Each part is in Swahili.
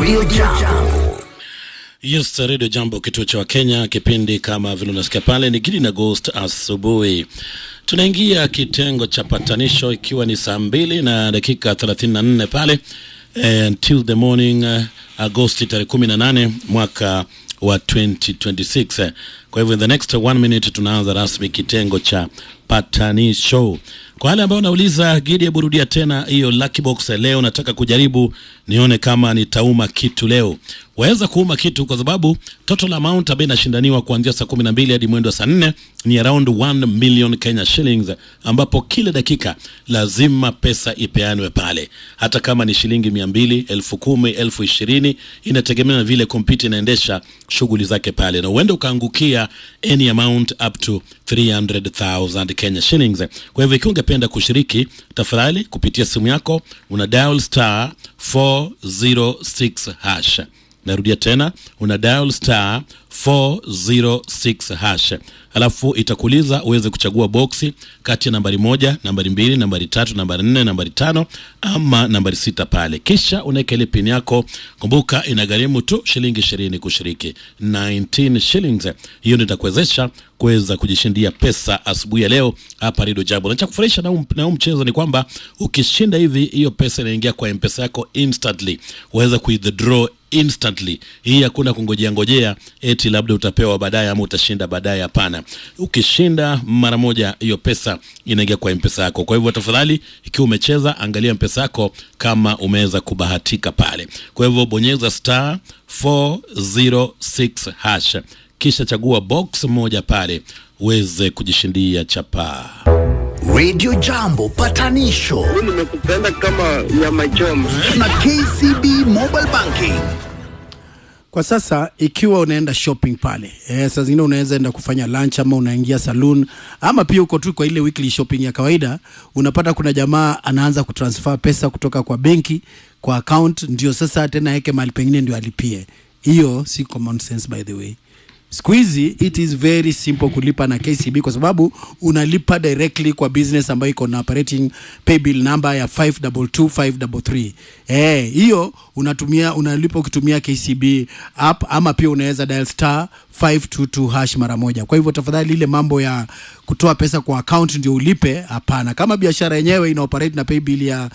Radio Jambo. Yes, Radio Jambo, kituo cha Wakenya. Kipindi kama vile unasikia pale ni Gidi na Ghost asubuhi. Tunaingia kitengo cha patanisho ikiwa ni saa mbili na dakika 34 pale eh, until the morning uh, Agosti tarehe 18 mwaka wa 2026. Kwa hivyo in the next one minute tunaanza rasmi kitengo cha patanisho. Kwa wale ambao wanauliza Gidi, hebu rudia tena hiyo lucky box leo. Nataka kujaribu nione kama nitauma kitu leo. Waweza kuuma kitu kwa sababu total amount ambayo inashindaniwa kuanzia saa kumi na mbili hadi mwendo wa saa nne ni around 1 million Kenya shillings, ambapo kila dakika lazima pesa ipeanwe pale, hata kama ni shilingi mia mbili, elfu kumi, elfu ishirini, inategemea na vile kompyuta inaendesha shughuli zake pale, na uende ukaangukia any amount up to 300,000 Kenya shillings. Kwa hivyo ikiwa ungependa kushiriki, tafadhali kupitia simu yako una dial star 406 hash. Narudia tena, una dial star 406 hash, alafu itakuuliza uweze kuchagua boksi kati ya nambari moja, nambari mbili, nambari tatu, nambari nne, nambari tano ama nambari sita pale, kisha unaweka ile pin yako. Kumbuka inagharimu tu shilingi ishirini kushiriki, 19 shillings. Hiyo ndio itakuwezesha kuweza kujishindia pesa asubuhi ya leo hapa Radio Jambo. Na cha kufurahisha na huu na huu mchezo ni kwamba ukishinda hivi, hiyo pesa inaingia kwa mpesa yako instantly, uweza kuidraw instantly. Hii hakuna kungojea ngojea eti labda utapewa baadaye ama utashinda baadaye. Hapana, ukishinda mara moja, hiyo pesa inaingia kwa mpesa yako. Kwa hivyo tafadhali, ikiwa umecheza, angalia mpesa yako kama umeweza kubahatika pale. Kwa hivyo bonyeza star 406 hash kisha chagua box moja pale uweze kujishindia chapaa. Radio Jambo patanisho nimekupenda kama nyama choma. na KCB Mobile Banking. Kwa sasa ikiwa unaenda shopping pale eh, saa zingine unaweza enda kufanya lunch ama unaingia saloon ama pia uko tu kwa ile weekly shopping ya kawaida, unapata kuna jamaa anaanza kutransfer pesa kutoka kwa benki kwa account, ndio sasa tena aweke mahali pengine ndio alipie. Hiyo si common sense by the way. Siku hizi it is very simple kulipa na KCB kwa sababu unalipa directly kwa business ambayo iko na operating paybill number ya 522533. Eh, hiyo unatumia unalipa ukitumia KCB app ama pia unaweza dial star 522 hash mara moja. Kwa hivyo tafadhali, ile mambo ya kutoa pesa kwa account ndio ulipe, hapana. Kama biashara yenyewe ina operate na paybill ya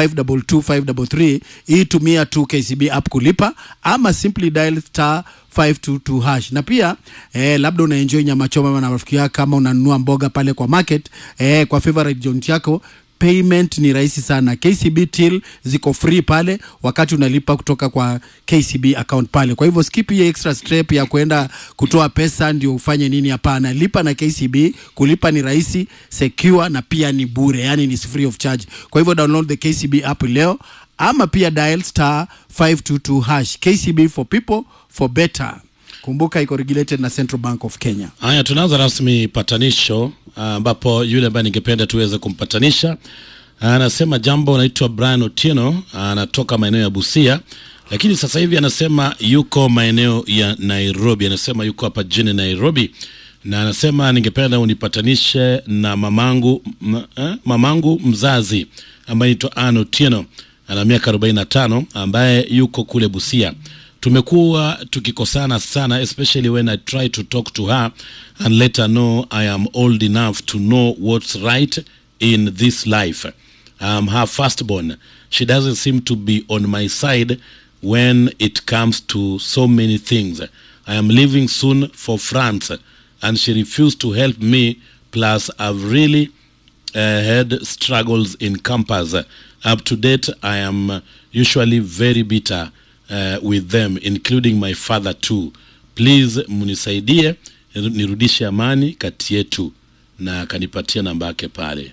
522533, hii tumia tu KCB app kulipa ama simply dial star 522 hash. Na pia eh, labda una enjoy nyama choma na rafiki yako, kama unanunua mboga pale kwa market eh, kwa favorite joint yako payment ni rahisi sana. KCB till ziko free pale wakati unalipa kutoka kwa KCB account pale. Kwa hivyo skip hiyo extra step ya kwenda kutoa pesa ndio ufanye nini. Hapana, lipa na KCB. Kulipa ni rahisi, secure na pia ni bure, yani ni free of charge. Kwa hivyo download the KCB app leo ama pia dial star 522 hash. KCB for people for better. Kumbuka iko regulated na Central Bank of Kenya. Haya, tunaanza rasmi patanisho, ambapo yule ambaye ningependa tuweze kumpatanisha anasema jambo, anaitwa Brian Otieno, anatoka maeneo ya Busia, lakini sasa hivi anasema yuko maeneo ya Nairobi. Anasema yuko hapa jijini Nairobi na anasema ningependa unipatanishe na mamangu, m, eh, mamangu mzazi ambaye anaitwa Ann Otieno, ana miaka 45 ambaye yuko kule Busia tumekuwa tukikosana sana especially when I try to talk to her and let her know I am old enough to know what's right in this life. I'm her firstborn. She doesn't seem to be on my side when it comes to so many things. I am leaving soon for France and she refused to help me plus I've really uh, had struggles in campus. Up to date, I am uh, usually very bitter uh, with them including my father too. Please mnisaidie nirudishe amani kati yetu, na akanipatia namba yake pale.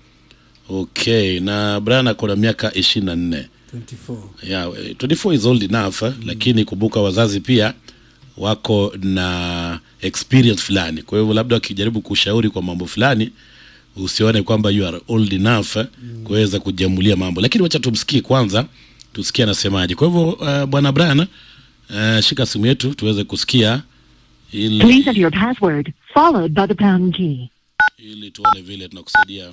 Okay, na Brian ako na miaka ishirini na nne. 24. Yeah, 24 is old enough mm. Lakini kumbuka wazazi pia wako na experience fulani, kwa hivyo labda wakijaribu kushauri kwa mambo fulani usione kwamba you are old enough mm. kuweza kujamulia mambo, lakini wacha tumsikie kwanza, tusikie anasemaje. Kwa hivyo uh, bwana Brian uh, shika simu yetu tuweze kusikia ili, Please enter your password, followed by the pound key. ili tuone vile tunakusaidia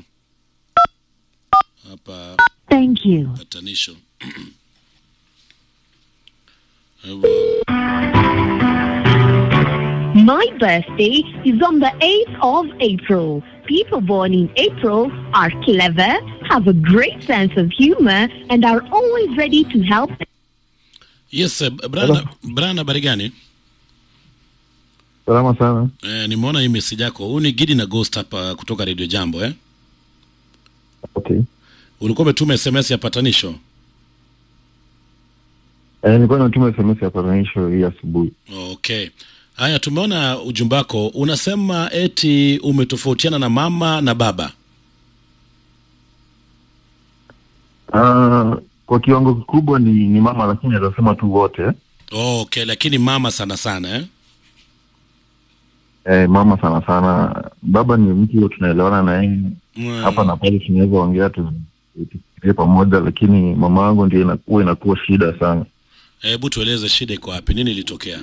hapa Thank you. patanisho. Hivyo. My birthday is on the 8th of April. People born in April are clever, have a great sense of humor, and are always ready to help. Yes, eh, Brian, Brian habari gani? Salama sana. Eh, nimeona hii message yako. Huu ni Gidi na Ghost hapa kutoka Radio Jambo eh? Okay. Ulikuwa umetuma SMS ya patanisho. Eh, nilikuwa natuma SMS ya patanisho hii asubuhi. Okay. Haya, tumeona ujumbe wako unasema eti umetofautiana na mama na baba. Ah, kwa kiwango kikubwa ni, ni mama lakini naweza sema tu wote. Okay, lakini mama sana sana eh? Eh, mama sana sana. Baba ni mtu tunaelewana na yeye Mm. hapa na pale, tunaweza ongea tu tufikirie pamoja, lakini mama wangu ndio inakuwa inakuwa shida sana. Hebu tueleze shida iko wapi? Nini ilitokea?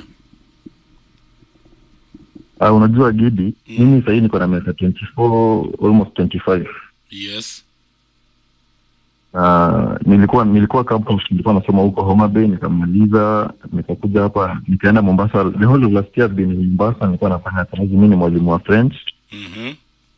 Uh, unajua Gidi, mimi sahii niko na miaka 24 almost 25 Yes. Uh, nilikuwa nilikuwa campus nilikuwa nasoma huko Homa Bay nikamaliza nikakuja hapa nikaenda Mombasa the whole of last year I've been in Mombasa nilikuwa nafanya kazi mimi ni mwalimu wa French Mhm.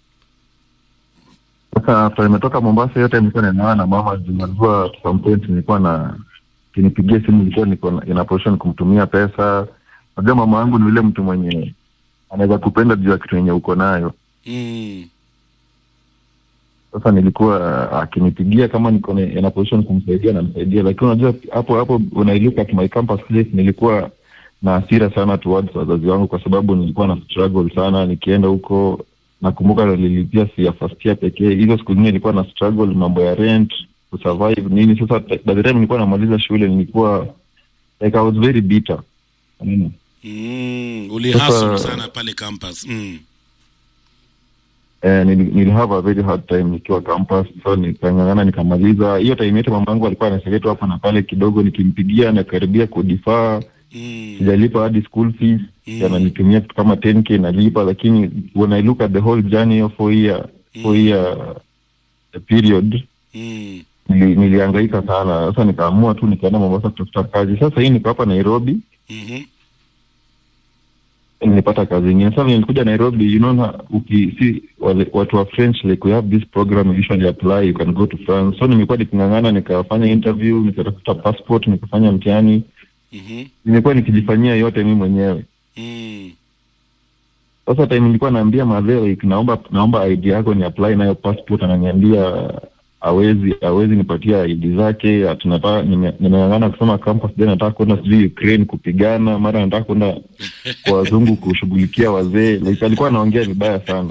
sasa after nimetoka Mombasa yote nilikuwa ninaona na mama juu najua to some point nilikuwa na kinipigia simu nilikuwa niko na- in a position kumtumia pesa najua mama yangu ni yule mtu mwenye anaweza kupenda juu ya kitu yenye uko nayo Mm. sasa nilikuwa akinipigia kama niko na- in a position kumsaidia namsaidia lakini unajua hapo hapo when I look at my campus place nilikuwa na hasira sana towards wazazi wangu kwa sababu nilikuwa na struggle sana nikienda huko nakumbuka nililipia si ya first year pekee hizo siku zingine nilikuwa na struggle mambo ya rent kusurvive nini sasa by the time nilikuwa namaliza shule nilikuwa like I was very bitter Unaona? Mm. Ulihustle Sasa- sana pale campus. Mm. eh, nil, nil have a very hard time nikiwa campus so nikang'ang'ana nikamaliza hiyo time yote mama yangu alikuwa anasaidia tu hapa na pale kidogo nikimpigia nakaribia kudifaa Mm. sijalipa hadi school fees Mm. ananitumia kitu kama 10k nalipa lakini when i look at the whole journey of four year four year period Mm. nili, nilihangaika sana sasa nikaamua tu nikaenda mombasa kutafuta kazi sasa hii niko hapa nairobi Mhm. nilipata kazi ingine sasa vile nilikuja nairobi you know na uki si wale, watu wa french like we have this program you usually apply you can go to france so nimekuwa niking'ang'ana nikafanya interview nikatafuta passport nikafanya mtihani Mhm. nimekuwa nikijifanyia yote mi mwenyewe Mm. sasa time nilikuwa naambia madheo like, naomba naomba id yako ni apply nayo passport ananiambia awezi awezi nipatia id zake ati nataka nime- nimeng'ang'ana kusoma campus then nataka kwenda sijui ukraine kupigana mara nataka kwenda kwa wazungu kushughulikia wazee like alikuwa anaongea vibaya sana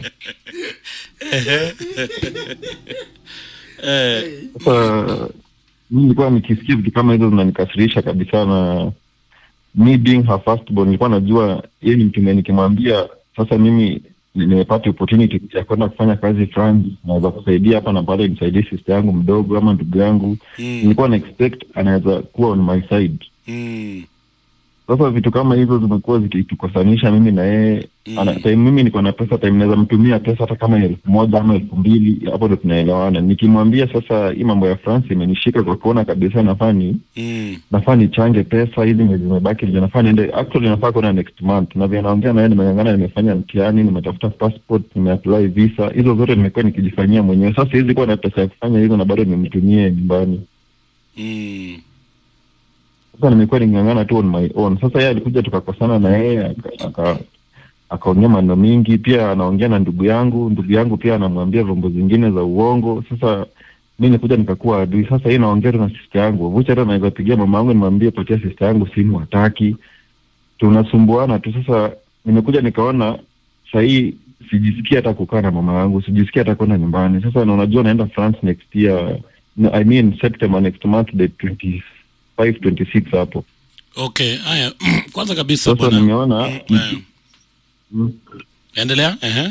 Eh, sasa mi nilikuwa nikisikia vitu kama hizo zinanikasirisha kabisa na mi being her firstborn nilikuwa najua yeye ni mtume nikimwambia sasa mimi ni- nimepata opportunity ya kwenda kufanya kazi France naweza kusaidia hapa na pale nisaidie sister yangu mdogo ama ndugu yangu Mm. nilikuwa na expect anaweza kuwa on my side Mm. sasa vitu kama hizo zimekuwa zikitukosanisha mimi na yeye Mm. ana time mimi niko na pesa time naweza mtumia pesa hata kama ni elfu moja ama elfu mbili hapo ndo tunaelewana nikimwambia sasa hii mambo ya France imenishika kwa kuona kabisa nafaa ni Mm. nafaa nichange pesa hizi mwezi zimebaki ndio nafaa niende actually nafaa kwenda next month na vile naongea naye nimeng'ang'ana nimefanya mtihani nimetafuta passport nimeapply visa hizo zote nimekuwa nikijifanyia mwenyewe sasa hizi kuwa na pesa ya kufanya hizo na bado nimtumie nyumbani Mm. sasa nimekuwa niking'ang'ana tu on my own sasa yeye alikuja tukakosana na yeye aka- aka- akaongea maneno mingi pia anaongea na ndugu yangu ndugu yangu pia anamwambia vyombo zingine za uongo sasa mi nikuja nikakuwa adui sasa hii naongea tu na sista yangu vucha hata naweza pigia mama yangu nimwambie patia sista yangu simu hataki tunasumbuana tu sasa nimekuja nikaona sahii sijisikii hata kukaa na mama yangu sijisikii hata kwenda nyumbani sasa na unajua naenda france next year no, i mean september next month the 25 26 hapo Okay, haya kwanza kabisa sasa bwana. nimeona Mm, eh. Mm. Endelea. Ehe.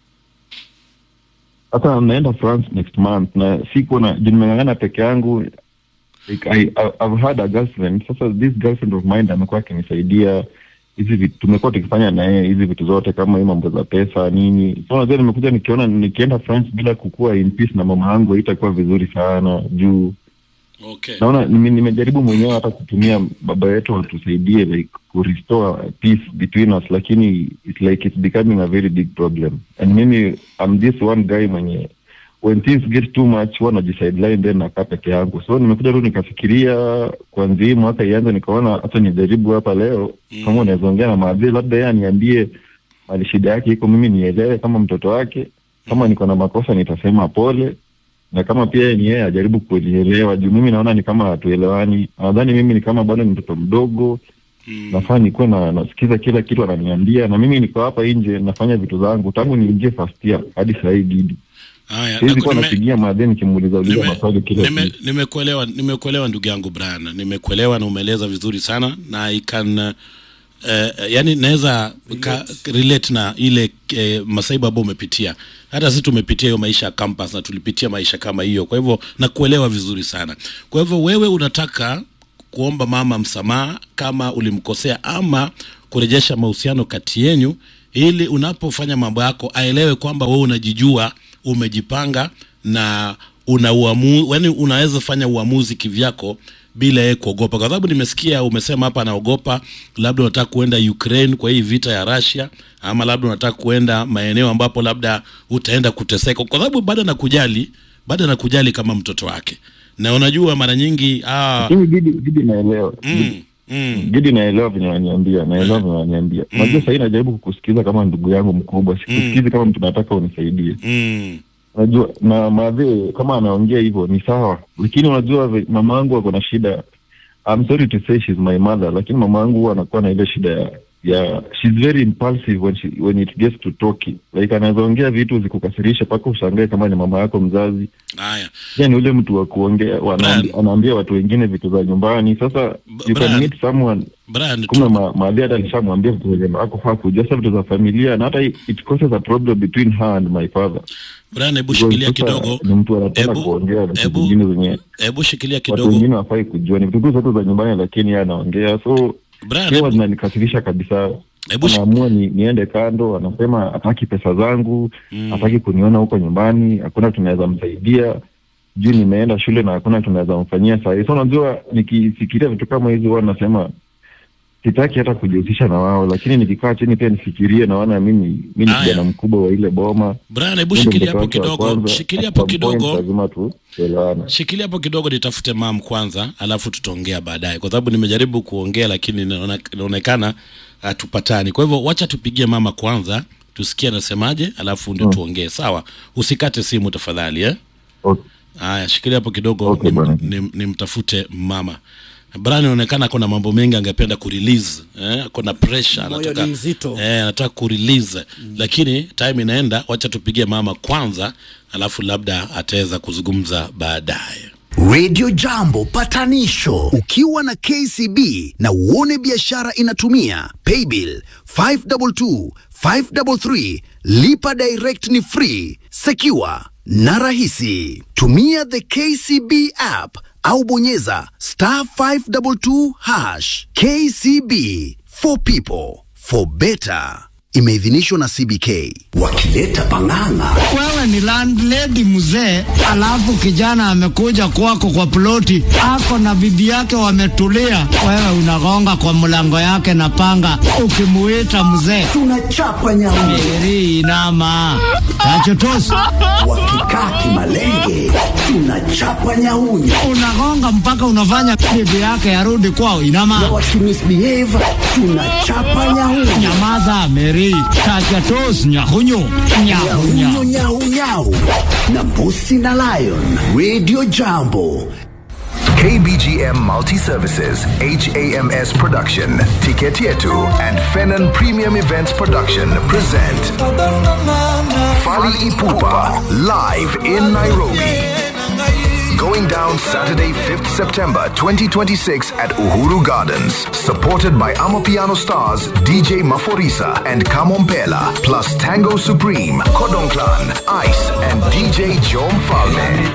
hata naenda france next month na siko na juu nimeng'ang'ana peke yangu like I, I, I've had a girlfriend sasa this girlfriend of mine amekuwa akinisaidia hizi vitu tumekuwa tukifanya na yeye hizi vitu zote kama hii mambo za pesa nini so unajua nimekuja nikiona nikienda france bila kukua in peace na mama yangu haitakuwa vizuri sana juu Okay. naona nime- nimejaribu mwenyewe hata kutumia baba yetu watusaidie like ku restore peace between us lakini it's like it's becoming a very big problem and mimi I'm this one guy mwenye when things get too much huwa najisideline then nakaa peke yangu so nimekuja tu nikafikiria kwanzia hii mwaka ianze nikaona hata nijaribu hapa leo Mm. kama unaweza ongea na maadhiri labda yeye aniambie mali shida yake iko mimi nielewe kama mtoto wake kama niko na makosa nitasema pole na kama pia ni yeye ajaribu kunielewa juu mimi naona ni kama hatuelewani nadhani mimi ni kama bado ni mtoto mdogo Mm. nafaa nikuwe na nasikiza kila kitu ananiambia na mimi niko hapa nje nafanya vitu zangu tangu niingie first year hadi saa hii gidi Haya, siwezi naku- kuwa nime- napigia madhe nikimuuliza uliza nime- maswali kila nime- siku nimekuelewa nimekuelewa ndugu yangu Brian nimekuelewa na umeeleza vizuri sana na I can uh, uh, yani naweza ka- relate na ile uh, masaibu ambayo umepitia hata sisi tumepitia hiyo maisha ya campus na tulipitia maisha kama hiyo kwa hivyo nakuelewa vizuri sana kwa hivyo wewe unataka kuomba mama msamaha kama ulimkosea ama kurejesha mahusiano kati yenyu ili unapofanya mambo yako aelewe kwamba wewe unajijua umejipanga na una uamu, yani unaweza fanya uamuzi kivyako bila yeye kuogopa kwa sababu nimesikia umesema hapa anaogopa labda unataka kuenda Ukraine kwa hii vita ya Russia ama labda unataka kuenda maeneo ambapo labda utaenda kuteseka kwa sababu bado anakujali bado anakujali kama mtoto wake na unajua mara nyingi ah, lakini gidi gidi naelewa mm, mm, gidi naelewa venye wananiambia naelewa venye wananiambia unajua sahii najaribu kukusikiza kama ndugu yangu mkubwa sikusikizi kama mtu nataka unisaidie mm, unajua na madhe kama anaongea hivyo ni sawa lakini unajua ve- mama yangu ako na shida I'm sorry to say she's my mother lakini mama yangu huwa anakuwa na ile shida ya ya she's very impulsive when she, when it gets to talking like anaweza ongea vitu zikukasirisha mpaka ushangae kama ni mama yako mzazi haya pia ni ule mtu wa kuongea wa- Brian. anaambi- anaambia watu wengine vitu za nyumbani sasa you Brian. can meet someone Brian kumbe ma, maadhi hata alishamwambia vitu zenye akufaa kujua sasa vitu za familia na hata it causes a problem between her and my father Brian hebu Because shikilia sasa kidogo ni mtu anataka Hebu- kuongea vitu hebu- vingine zenye hebu shikilia watu kidogo wengine wafai kujua ni vitu tu zote za nyumbani lakini yeye anaongea so Brian hewa hebu- zinanikasirisha kabisa hebu shi- anaamua ni, niende kando anasema hataki pesa zangu Mm. hataki kuniona huko nyumbani hakuna tunaweza msaidia juu nimeenda shule na hakuna tunaweza mfanyia sahii so unajua nikifikiria vitu kama hizi huwa nasema sitaki hata kujihusisha na wao lakini nikikaa chini pia nifikirie naona mimi mi ni Aya. kijana mkubwa wa ile boma Brian hebu Mimi ndo shikilia mtoto hapo wake wa kidogo kwanza. shikilia At hapo some point kidogo lazima tu tuelewane shikilia hapo kidogo nitafute mam kwanza alafu tutaongea baadaye kwa sababu nimejaribu kuongea lakini inaona- inaonekana hatupatani kwa hivyo wacha tupigie mama kwanza tusikie anasemaje alafu ndio tuongee sawa usikate simu tafadhali eh? okay. haya shikilia hapo kidogo Okay, nim- bwana. nim- nimtafute mama Brian inaonekana kuna mambo mengi angependa kurelease eh, kuna pressure Moyo anataka ni mzito. eh, anataka kurelease lakini time inaenda wacha tupigie mama kwanza alafu labda ataweza kuzungumza baadaye Radio Jambo patanisho ukiwa na KCB na uone biashara inatumia paybill 522 533 lipa direct ni free secure na rahisi tumia the KCB app au bonyeza star 522 hash KCB for people for better imeidhinishwa na CBK wakileta pang'ang'a wewe ni landlady mzee, alafu kijana amekuja kwako kwa ploti, ako na bibi yake wametulia, wewe unagonga kwa mlango yake na panga, ukimuita mzee tunachapa nyauni eri inama tachotosi, wakikaa kimalenge tunachapa nyauni unagonga mpaka unafanya bibi yake arudi kwao, na inama wakimisbehave tunachapa nyauni nyamaza, Meri tachotosi, nyahunyu nyahunya nyau nyau nyau na mbusi na lion radio jambo KBGM Multi Services, HAMS Production, Ticket Yetu, and Fenon Premium Events Production present Fali Ipupa live in Nairobi. Going down Saturday, 5th September 2026 at Uhuru Gardens. Supported by Amapiano stars DJ Maforisa and Kamompela, plus Tango Supreme, Kodong Clan, Ice, and DJ Jom Falme.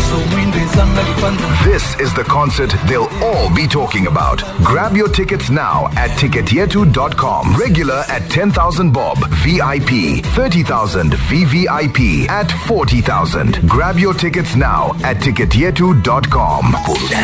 This is the concert they'll all be talking about. Grab your tickets now at ticketyetu.com. Regular at 10,000 bob, VIP 30,000, VVIP at 40,000. Grab your tickets now at ticketyetu.com. tiketyetu.com. Burudani